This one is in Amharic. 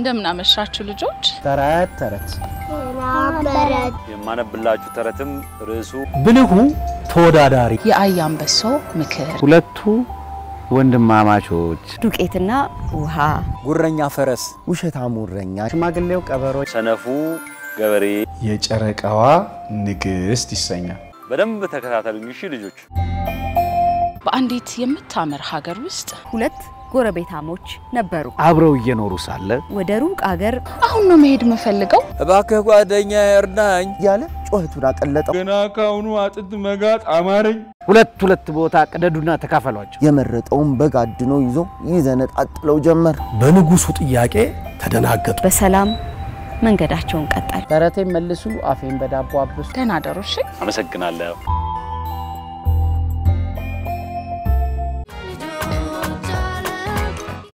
እንደምን አመሻችሁ ልጆች። ተረት ተረት በረት የማነብላችሁ ተረትም ርዕሱ ብልሁ ተወዳዳሪ የአያ አንበሳው ምክር ሁለቱ ወንድማማቾች ዱቄትና ውሃ ጉረኛ ፈረስ ውሸታሙ እረኛ ሽማግሌው ቀበሮ ሰነፉ ገበሬ። የጨረቃዋ ንግሥት ይሰኛል። በደንብ ተከታተሉኝ እሺ ልጆች። በአንዲት የምታምር ሀገር ውስጥ ሁለት ጎረቤታሞች ነበሩ። አብረው እየኖሩ ሳለ ወደ ሩቅ አገር አሁን ነው መሄድ የምፈልገው። እባክህ ጓደኛ እርዳኝ እያለ ጩኸቱን አቀለጠው። ገና ካሁኑ አጥንት መጋጥ አማረኝ። ሁለት ሁለት ቦታ ቅደዱና ተካፈሏቸው። የመረጠውን በግ አድኖ ይዞ ይዘነጣጥለው ጀመር። በንጉሱ ጥያቄ ተደናገጡ። በሰላም መንገዳቸውን ቀጠሉ። ተረቴን መልሱ፣ አፌን በዳቦ አብሱ። ደህና ደሩ እሺ። አመሰግናለሁ።